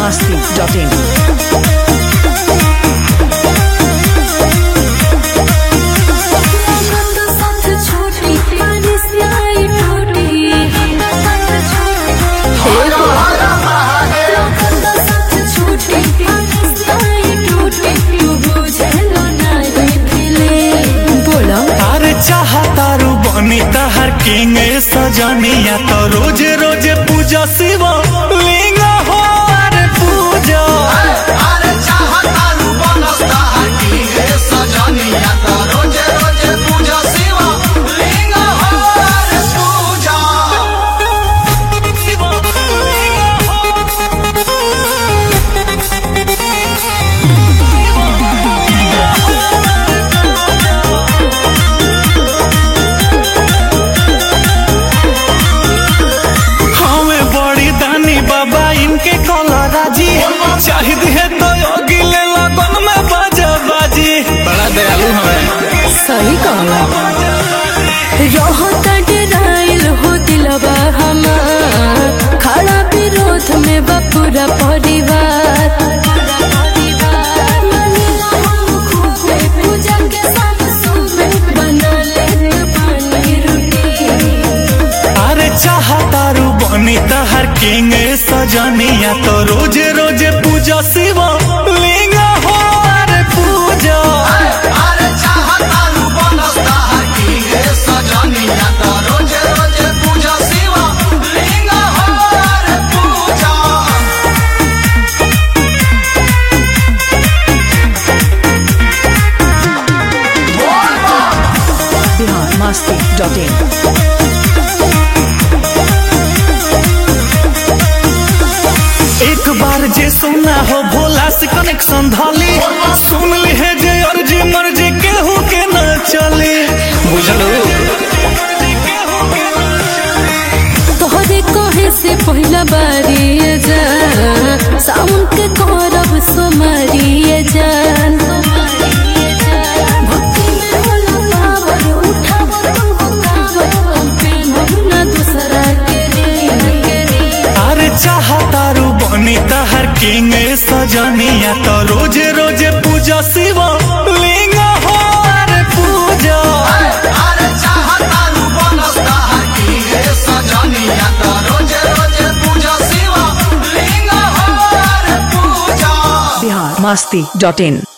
masti.in. बोला अरे चाहतारू बनी तहर किंग सजनिया तो रोज रोज पूजा शिव लिंग हो अरे पूजा अरे चाहतारू बनस्ता हटी रे सजनिया त रोज रोज पूजा शिवा लिंग हो रे पूजा हमें बड़ी दानी बाबा इनके कला राजी चाहिद है तो योगी ले लगन में बाजा बाजी बड़ा दयालु हमें सही कहला रहता डराइल हो दिलवा हमार खड़ा विरोध में बा पूरा परिवार मानिला हम खूबे, पूजा के साथ सुबे बना लेत पानी रोटी अरे चाहतारू बनी तहर किंग सजनिया तो रोज रोज पूजा शिव लिंग हो अरे पूजा अरे चाहतारू बनस्ता हटी रे सजनिया त रोज रोज पूजा शिवा लिंग हो रे पूजा Bihar masti.in. एक बार जे सुना हो भोला से कनेक्शन धाली सुन ली है जे अर्जी मर्जी केहू के न चली बुझलो तोहरे कहे से पहिला बारी जा साउन के करब सोमारी जान भक्ति में होला पावर, उठावर तुमको कावर, पेन्हब ना दूसरा के रे। अरे चाहतारू बनी तहर किंग सजनिया तो रोज रोज पूजा शिव लिंग हो अरे पूजा अरे चाहतारू बनस्ता हटी रे सजनिया त रोज रोज पूजा शिवा लिंग हो रे पूजा Bihar masti.in.